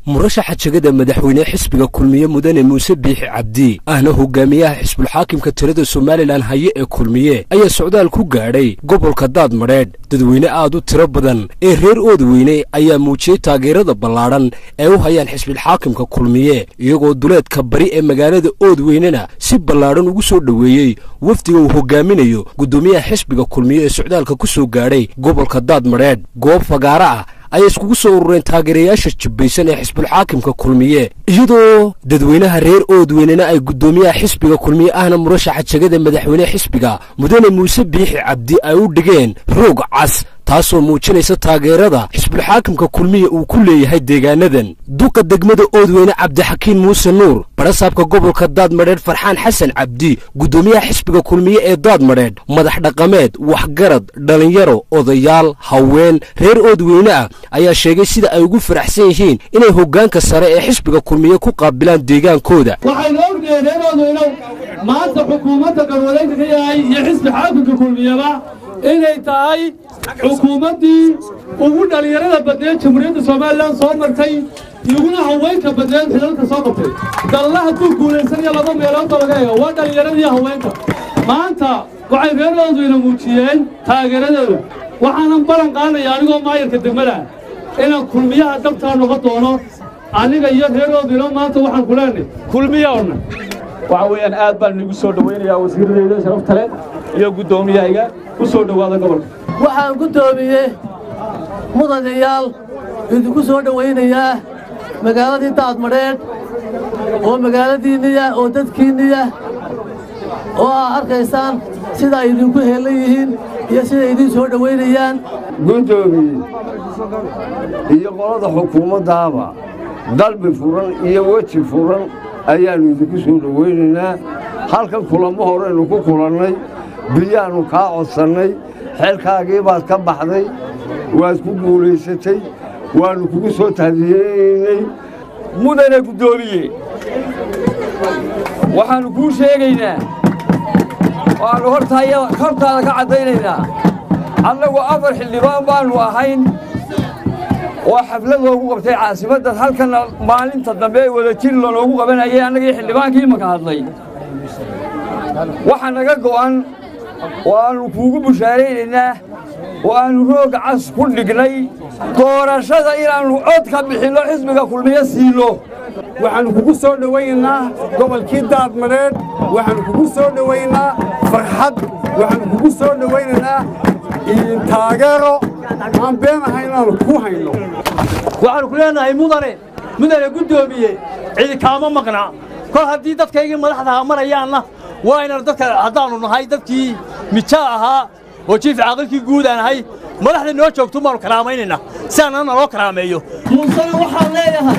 murashaxa jegada madaxweyne xisbiga kulmiye mudane muuse biixi cabdi ahna hogaamiyaha xisbulxaakimka tirada somalilan haye ee kulmiye ayaa socdaal ku gaadhay gobolka daad madheedh dadweyne aad u tiro badan ee reer oodweyne ayaa muujiyey taageerada ballaadhan ee u hayaan xisbilxaakimka kulmiye iyagoo duleedka bari ee magaalada oodweynena si ballaadhan ugu soo dhoweeyey wafdiga uu hogaaminayo guddoomiyaha xisbiga kulmiye ee socdaalka ku soo gaadhay gobolka daad madheedh goob fagaara ah ayay iskugu soo urureen taageerayaasha jibbaysan ee xisbulxaakimka kulmiye iyadoo dadweynaha reer oodweynena ay guddoomiyaha xisbiga kulmiye ahna murashaxa jegada madaxweyne xisbiga mudane muuse biixi cabdi ay u dhigeen roog cas taasoo muujinaysa taageerada xisbulxaakimka kulmiye uu ku leeyahay deegaanadan duqa degmada oodweyne cabdixakiin muuse nuur barasaabka gobolka daad madheedh farxaan xasan cabdi guddoomiyaha xisbiga kulmiye ee daad madheedh madax dhaqameed waxgarad dhallinyaro odayaal haween reer oodweyne ah ayaa sheegay sida ay ugu faraxsan yihiin inay hoggaanka sare ee xisbiga kulmiye ku qaabilaan deegaankooda waxaynu ognahay reer oodweynow maanta xukuumadda garwadeynka ka yahay iyo xisbi xaakimka kulmiyeba inay tahay xukuumaddii ugu dhallinyarada badneed jamhuuriyadda somalilan soo martay iguna haweenka badneed xilalka soo qabtay dalla hadduu guulaysanaya laba meeloodoo laga eego waa dhallinyaradii haweenka maanta waxay reer oodweyne muujiyeen taageeradooda waxaanan ballan qaadaya anigoo maayarka degmada inaan kulmiyaha dabtaa noqon doono aniga iyo reer oodweyne maanta waxaan ku leenay kulmiya odhan waxa weeyaan aad baan igu soo dhowaynayaa wasiiradayda sharafta leh iyo guddoomiyahayga ku soo dhowaada gobolka waxaan guddoomiye mudanayaal idinku soo dhowaynayaa magaaladii daadmadheedh oo magaaladiinniya oo dadkiinniya oo aa arkaysaan sida ay idinku heellan yihiin iyo siday idiin soo dhowaynayaan guddoomiye iyo qolada xukuumaddaaba dalbi furan iyo weji furan ayaannu idinku soo dhowaynaynaa halkan kulamo horeynu ku kulannay biyaannu kaa codsannay xeelkaagii baad ka baxday waad ku guulaysatay waannu kugu soo tahdiyeynay mudane guddoomiye waxaannu kuu sheegaynaa waannu hortaada ka caddaynaynaa annagu afar xildhibaan baannu ahayn oo xaflad loogu qabtay caasimaddan halkanna maalinta dambe ee wadajir lanoogu qabanayay annagii xildhibaankii imaka hadlay waxa naga go'an oo aannu kuugu bushaaraynaynaa oo aannu rooga cas ku dhignay doorashada inaannu cod ka bixinno xisbiga kulmiye siino waxaannu kugu soo dhowaynaynaa gobolkii daadmadheedh waxaannu kugu soo dhowaynaa farxad waxaannu kugu soo dhowaynaynaa taageero aan been ahay inaannu ku hayno waxaannu ku leenahay mudane mudane guddoomiye cidi kaama maqna kol haddii dadkaygii madaxdaha marayaanna waa inaan dadka haddaannu nahay dadkii mijaa ahaa oo jiif caaqilkii guud aan ahay madaxda noo joogto baannu karaamaynayna si aanna naloo karaameeyo muusena waxaan leeyahay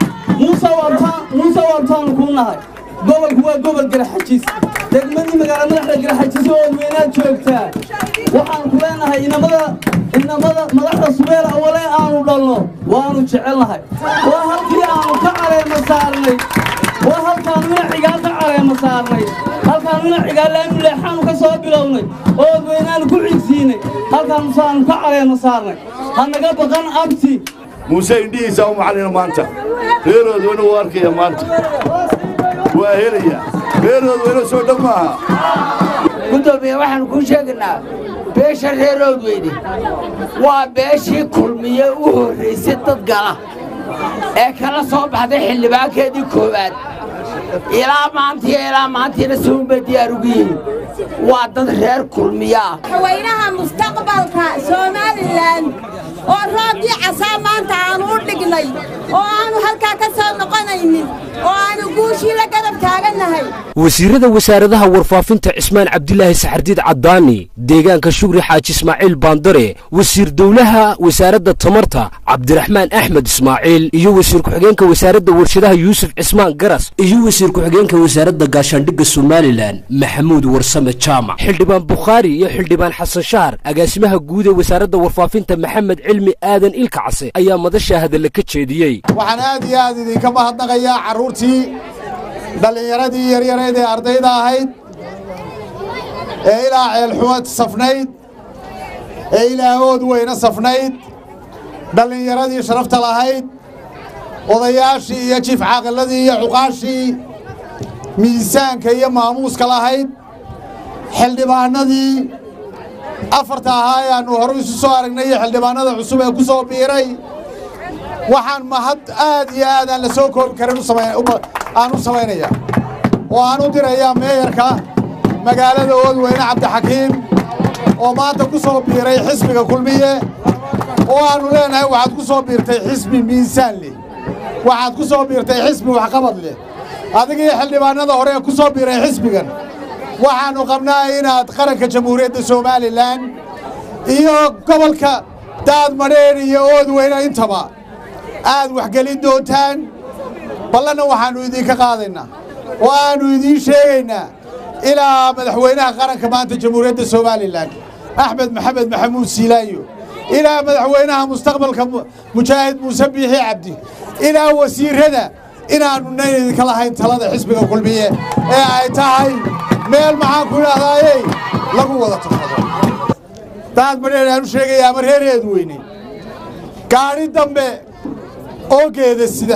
muuse waantaannu kuu nahay gobolku waa gobol garaxajis degmadii magaala madaxda garaxajis oo odweynaad joogtaa waxaan ku leenahay inamada inamada madaxda subeer awale aanu dhalno waannu jecelnahay waa halkii aannu ka careema saarnay waa halkaannu ina cigaal ka careema saarnay halkaannu ina cigaalaanu leexaannu ka soo bilownay oo odweynaannu ku xigsiinay halkaannu saannu ka careema saarnay ha naga baqan abti muuse indhihiisaa u macallina maanta reeroodweyne wuu arkaya maanta waa helaya reeroodweyne soo dhow maaha guddoomiye waxaannu kuu sheegaynaa beesha reeroodweyne waa beeshii kulmiye u horraysay dad gala ee kala soo baxday xildhibaankeedii koowaad ilaa maantiiyo ilaa maantiina siunbay diyaar ugu yihiin waa dad reer kulmiye ah madaxweynaha mustaqbalka somalilan oo roobkii casaa maanta aanu u dhignay oo aanu halkaa ka soo noqonaynin oo aanu guushii la garab taagannahay wasiirada wasaaradaha warfaafinta cismaan cabdilaahi saxardiid caddaani deegaanka shugri xaaji ismaaciil baandare wasiir dowlaha wasaaradda tamarta cabdiraxmaan axmed ismaaciil iyo wasiir ku-xigeenka wasaaradda warshadaha yuusuf cismaan garas iyo wasiir ku-xigeenka wasaaradda gaashaandhigga somalilan maxamuud warsame jaamac xildhibaan bukhaari iyo xildhibaan xasan shahar agaasimaha guud ee wasaaradda warfaafinta maxamed cilmi aadan ilka case ayaa madasha hadalla ka jeediyey waxaan aad iyo aad idinka mahadnaqayaa carruurtii dhallinyaradii yaryareed ee ardayda ahayd ee ilaa ceelxumad safnayd ee ilaa ood weyne safnayd dhallinyaradii sharafta lahayd odayaashii iyo jiif caaqiladii iyo cuqaashii miisaanka iyo maamuuska lahayd xildhibaanadii afarta ahaa ee aannu hore isu soo aragnay iyo xildhibaanada cusub ee ku soo biiray waxaan mahad aad iyo aad aan la soo koobi karin aan u samaynaya oo aan u dirayaa meeyarka magaalada oodweyne cabdixakiim oo maanta ku soo biiray xisbiga kulmiye oo aannu leenahay waxaad ku soo biirtay xisbi miisaan leh waxaad ku soo biirtay xisbi waxqabad leh adiga iyo xildhibaanada hore ee ku soo biiray xisbigan waxaannu qabnaa inaad qaranka jamhuuriyadda somalilan iyo gobolka daadmadheer iyo oodweyne intaba aad waxgelin doontaan ballanna waxaannu idinka qaadaynaa oo aannu idiin sheegaynaa ilaa madaxweynaha qaranka maanta jamhuuriyadda somalilan axmed maxamed maxamuud siilaayo ilaa madaxweynaha mustaqbalka mujaahid muuse biixi cabdi ilaa wasiirrada inaannu nayn idinka lahayn talada xisbiga kulmiye ee ay tahay meel maxaan ku idhahdaayey lagu wada tafado daad madheer aanu sheegayaa ama reereedu weyne gaadhi dambe oo geeda sida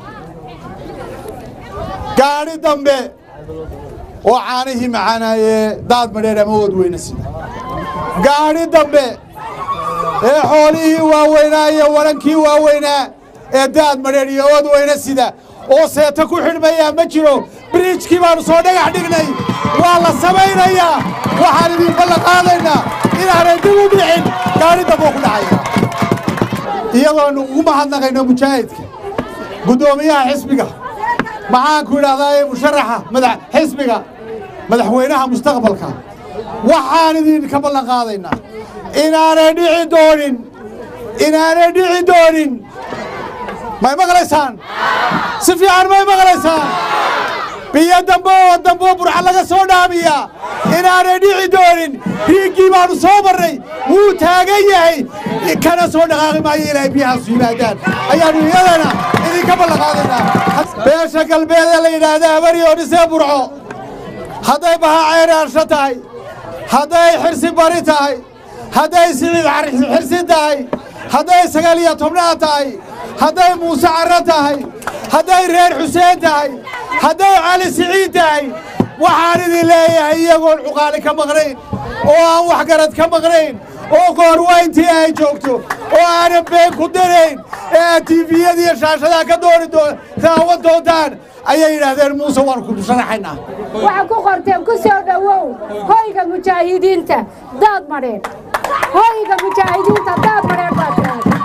gaadhi dambe oo caanihii macaanaayee daad madheer ama oodweyne sida gaadhi dambe ee xoolihii waaweynaa iyo warankii waaweynaa ee daad madheer iyo oodweyne sida oo seeta ku xidhmayaa ma jiro biriijkii baannu soo dhagax dhignay waa la samaynayaa waxaan idin ballan qaadaynaa inaanay dib u dhicin gaadhi damboo ku dhacaya iyadoonu ugu mahadnaqayno mujaahidka guddoomiyaha xisbiga maxaanku idhahdaa musharaxa madax xisbiga madaxweynaha mustaqbalka waxaan idinka ballan qaadaynaa inaanay dhici doonin inaanay dhici doonin may maqlaysaan si fiican may maqlaysaan biyo dambe oo dambe oo burca laga soo dhaamiyaa inaanay dhici doonin riiggii baannu soo marray wuu taagan yahay kana soo dhaqaaqi maayo ilaahay biyahaasu yimaadaan ayaannu iyadana idinka ballanqaadaynaa beesha galbeed ee la yidhaahda habari oo dhisee burco hadday bahaa ceyraarsho tahay hadday xirsi bari tahay hadday siciid xirsi tahay hadday sagaal iyo tobnaad tahay hadday muuse carro tahay hadday reer xuseen tahay hadday cali siciid tahay waxaan idin leeyahay iyagoon cuqaali ka maqnayn oo aan waxgarad ka maqnayn oo goorwayntii ay joogto oo aanan been ku darayn ee aad tiifiyada iyo shaashadaa ka dooni daawan doontaan ayay yidhaahdeen muuse waan ku sharaxaynaa waxaa ku qorteen ku soo dhowow hoyga mujaahidiinta daad madheer hoyga mujaahidiinta daad madheer baad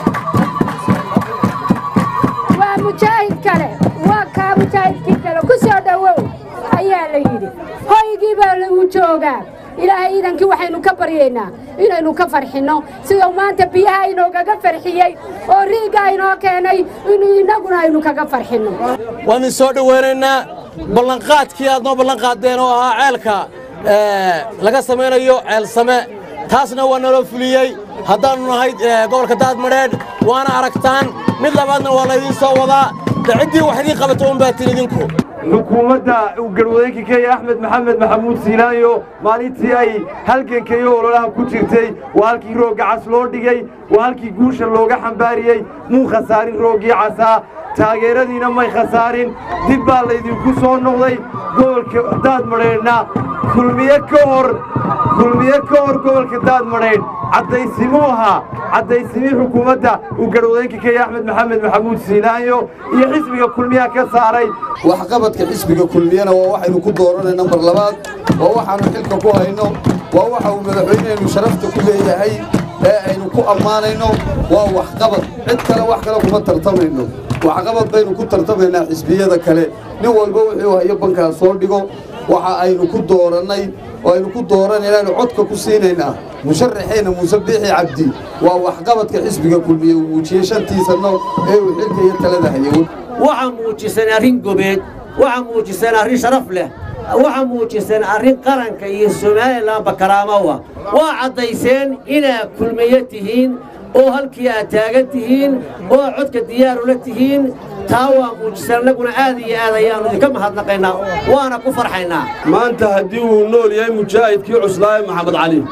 waa mujaahid kale waa kaa mujaahidkii kale ku soo dhowow ayaa la yidhi hoygii baa lagu joogaa ilaahay iidankii waxaynu ka baryaynaa inaynu ka farxinno siduu maanta biyaha inoogaga farxiyey oo riigga inoo keenay inuu innaguna aynu kaga farxinno waan idin soo dhowaynaynaa ballanqaadkii aad noo ballanqaaddeen oo ahaa ceelka laga samaynayo ceelsame taasna waa naloo fuliyey haddaannu nahay gobolka daadmadheedh waana aragtaan mid labaadna waa laydiin soo wadaa de ciddii wax idiin qabato un baatiin idinku xukuumadda uu garwadeenka kenya axmed maxamed maxamuud siilaayo maalintii ay halganka iyo ololaha ku jirtay waa halkii roogga cas loo dhigay waa halkii guusha looga xambaariyey muu khasaarin rooggii casaa taageeradiina may khasaarin dib baa laydinku soo noqday gobolka daadmadheedhna kulmiye ka hor kulmiye ka hor gobolka daadmadheedh caddaysimuu ahaa caddaysimii xukuumadda uu garwadeenka kenya axmed maxamed maxamuud siilaayo iyo xisbiga kulmiyaha ka saaray waxqabadka xisbiga kulmiyana waa waxaynu ku dooranayno mar labaad waa waxaannu xilka ku hayno waa waxa uu madaxweynehenu sharafta ku leeyahay ee aynu ku ammaanayno waa waxqabad cid kale wax kale kuma tartamayno waxqabad baynu ku tartamaynaa xisbiyada kale nin walba wuxuu hayo bankaa soo dhigo waxa aynu ku doorannay oo aynu ku dooranaynaanu codka ku siinaynaa musharaxeenna muuse biixi cabdi waa waxqabadka xisbiga kulmiye uu muujiyey shantii sanno ee uu xilka iyo talada hayay waxaa muujisan arrin gobeed waxaa muujisan arrin sharaf leh waxaa muujisan arrin qaranka iyo somalilanba karaamowa waa caddayseen inaad kulmiye tihiin oo halkii aad taagan tihiin oo codka diyaarula tihiin taa waa muujisan annaguna aad iyo aad ayaannu idinka mahadnaqaynaa waana ku farxaynaa maanta haddii uu nool yahay mujaahidkii cuslaaye maxamed cali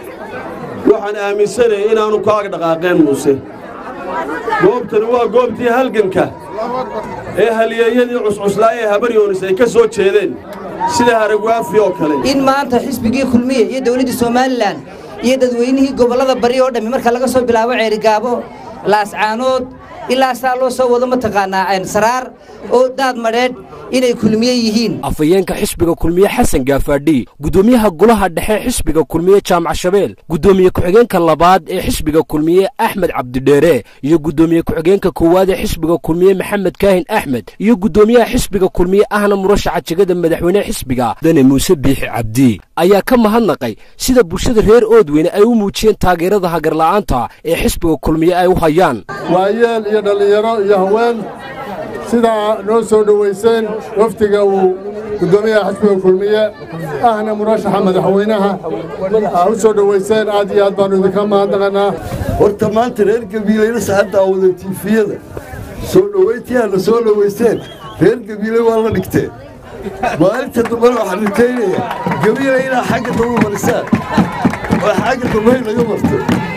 waxaan aaminsanayay inaannu kaaga dhaqaaqeen muuse goobtani waa goobtii halganka ee halyeeyadii cuscuslaa ee habaryoonis ay ka soo jeedeen sida haragwaafi oo kale in maanta xisbigii kulmiye iyo dowladdii somalilan iyo dadweynihii gobollada bari oo dhammi marka laga soo bilaabo ceerigaabo laascaanood ilaa saa loo soo wado mataqaanaa saraar oo daad madheedh inay kulmiye yihiin afhayeenka xisbiga kulmiye xasan gaafaadhi guddoomiyaha golaha dhexe xisbiga kulmiye jaamac shabeel guddoomiye ku-xigeenka labaad ee xisbiga kulmiye axmed cabdidheere iyo guddoomiye ku-xigeenka koowaad ee xisbiga kulmiye maxamed kaahin axmed iyo guddoomiyaha xisbiga kulmiye ahna murashaxa jegada madaxweyne xisbiga dane muuse biixi cabdi ayaa ka mahadnaqay sida bulshada reer oodweyne ay u muujiyeen taageerada hagarla'aanta ee xisbiga kulmiye ay u hayaan waayeel iyo dhallinyaro iyo haween sidaa noo soo dhowayseen wafdiga uu guddoomiyaha xisbiga kulmiye ahna murashaxa madaxweynaha aa u soo dhowayseen aad iyo aad baannu idinka mahadnaqanaa horta maanta reer gabiilayna saxaddaa wada tiifiyada soo dhowayntii aadna soo dhowayseen reer gabiilay waa la dhigteen maalinta dambana waxaan ritaynaya gabiilay inaa xagga dambe marisaan oo xagga dambe naga marto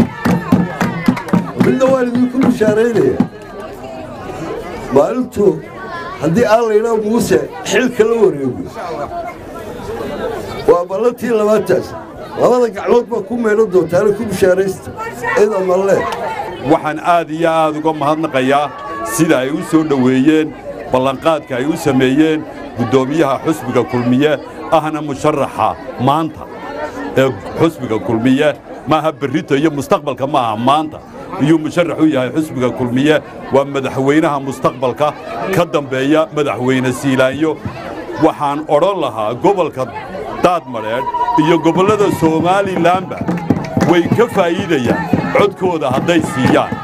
midna waan idinku bishaaraynaya maalintu haddii aan laydhaa muuse xilka la wareego waa ballantii labaataas labada gacmood baa ku meedhan doontaana ku bishaaraysta cida malle waxaan aad iyo aad uga mahadnaqayaa sida ay u soo dhoweeyeen ballanqaadka ay u sameeyeen guddoomiyaha xusbiga kulmiye ahna musharaxa maanta ee xusbiga kulmiye maaha berrito iyo mustaqbalka maaha maanta iyuu musharax u yahay xusbiga kulmiye waa madaxweynaha mustaqbalka ka dambeeya madaxweyne siilaanyo waxaan odhan lahaa gobolka daadmadheedh iyo gobollada somalilanba way ka faa'iidayaan codkooda hadday siiyaan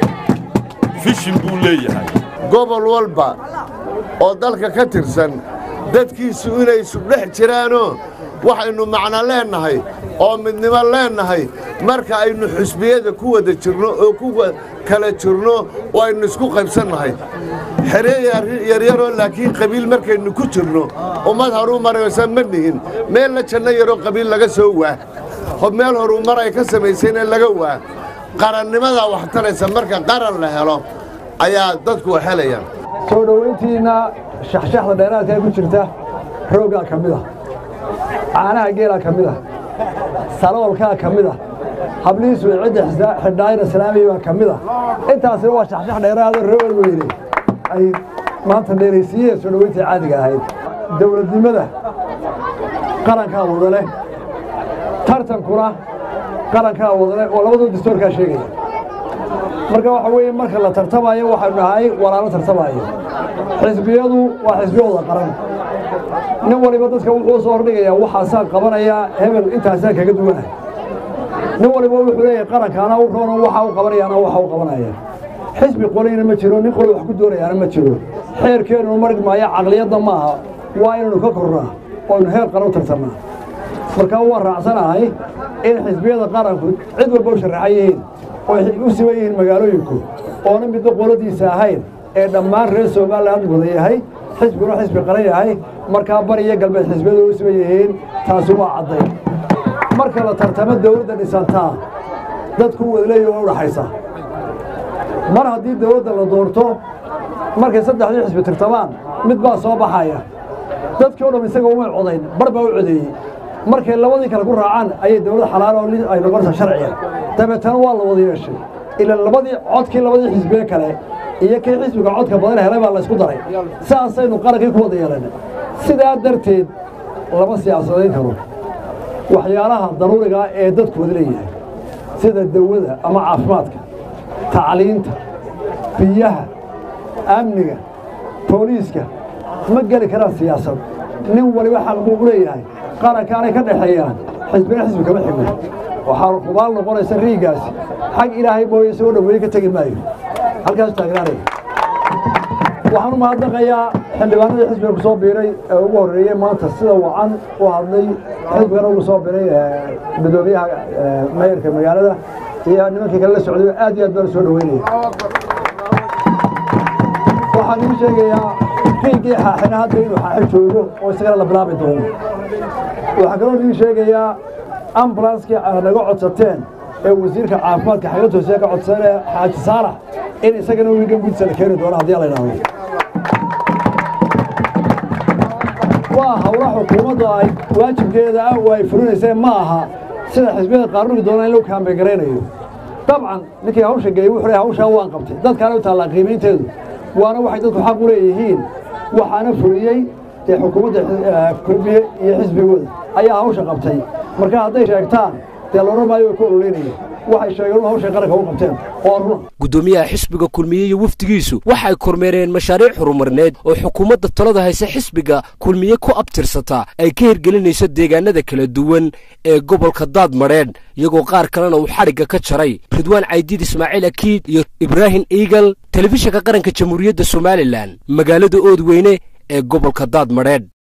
fishin buu leeyahay gobol walba oo dalka ka tirsan dadkiisu inay isudhex jiraanoo waxaynu macno leennahay oo midnimo leennahay marka aynu xusbiyada ku wada jirno oo ku kala jirno oo aynu isku qaybsannahay xeree yaryaroo laakiin qabiil markaynu ku jirno ummad horuu maraysa ma nihin meella janno yaroo qabiil laga soo waa meel horuu mar ay ka samaysayna laga waa qarannimadaa wax taraysa marka qaran la helo ayaa dadku helayaan soo dhowayntiinna shaxshaxda dheeraadka ee ku jirta rooggaa ka mid ah caanaha geelaa ka mid ah saloolkaa ka mid ah hablihiisu cidda xidhaayna salaamay baa ka mid ah intaasina waa shaxshax dheeraado rool weyne ay maanta dheeraysiiyeen soo dhowayntii caadiga ahayd dowladnimada qarankaa wada leh tartankuna qarankaa wada leh oo labadoo dastoorkaa sheegaya marka waxa weeye marka la tartamayo waxaynu nahay walaalo tartamayo xisbiyadu waa xisbiyo wada qaran nin waliba dadka wuxuu soo hordhigayaa waxaasaan qabanayaa hebel intaasaan kaga duwanah nin waliba wuxuu leeyahay qarankaana u roono waxa u qabanayaana waxa u qabanaya xisbi qoliyna ma jiro nin qoli wax ku doonayaana ma jiro xeerkeenu marg maayo caqliyadda maaha waa inaynu ka kornaa ooaynu heer qaran u tartannaa markaa waan raacsanahay in xisbiyada qaranku cid walba u sharaxan yihiin ooy u siban yihiin magaalooyinku oona midna qoladiisa ahayn ee dhammaan reer somaliland wada yahay xisbiguna xisbi qaran yahay markaa bari iyo galbeed xisbiyadu u siban yihiin taasi waa cadday marka la tartamo dawladda dhisantaa dadku wadaleeya waa u dhaxaysa mar haddii dawladda la doorto markay saddexdii xisbi tirtamaan mid baa soo baxaya dadkii o dham isaga umay codayn bar baa u codeeyey markay labadii kale ku raacaan ayay dawlad xalaal oo ay noqonaysaa sharciga dabeetana waa la wada yeeshay ila labadii codkii labadii xisbiye kale iyo kii xisbiga codka badan helay baa laysku daray saasaynu qarankii ku wada yeelana sidaa darteed lama siyaasadayn karo waxyaalaha daruurigaa ee dadku wada leeyahay sida dawada ama caafimaadka tacliinta biyaha amniga booliiska ma geli karaan siyaasad nin waliba xaq buu u leeyahay qarankaanay ka dhexeeyaan xisbina xisbi kama xigno waxaa hubaal noqonaysa riigaasi xag ilaahay mooye soo dhoweeye ka tegi maayo halkaas taagnaanaya waxaan u mahadnaqayaa xildhibaanadii xisbiga ku soo biiray ee ugu horreeyey maanta sida wacan u hadlay xisbigana ugu soo biray gudoomiyaha mayorka magaalada iyo nimankii kale la socday aad iyo aad baan soo dhoweynaya waxaan igu sheegayaa riigii xaaxina hadda inuu xaaxi joogo oo isagana la bilaabi doono waxaa kaloo idiin sheegayaa ambulanskii aad naga codsateen ee wasiirka caafimaadka xagla toosiya ka codsanee xaaji saalax in isagana wiigan gudisa la keeni doono haddii la idhaahdo waa howla xukuumaddu ay waajibkeeda ah oo ay fulinayseen ma aha sida xisbiyada qaarnugi doonaa in lagu kaambe garaynayo dabcan ninkii hawsha geeyey wuxuu leeyahay hawshaa waan qabtay dadkaana u taallaa qiimaynteedu waana waxay dadku xaq u leeyihiin waxaana fuliyey dee xukuumadda kulmiye iyo xisbigooda ayaa hawsha qabtay marka hadday sheegtaan dee loodhan maayo way ku ololeynayeen waxay sheegeen hawshay qaranka u qabteen oo run gudoomiyaha xisbiga kulmiye iyo wafdigiisu waxay kormeereen mashaariic horumarneed oo xukuumadda talada hayse xisbiga kulmiye ku abtirsata ay ka hirgelinayso deegaanada kala duwan ee gobolka daadmadheedh iyagoo qaar kalena uu xadhigga ka jaray ridwaan caydiid ismaaciil akiid iyo ibraahim iigal telefishinka qaranka jamhuuriyadda somalilan magaalada oodweyne ee gobolka daadmadheedh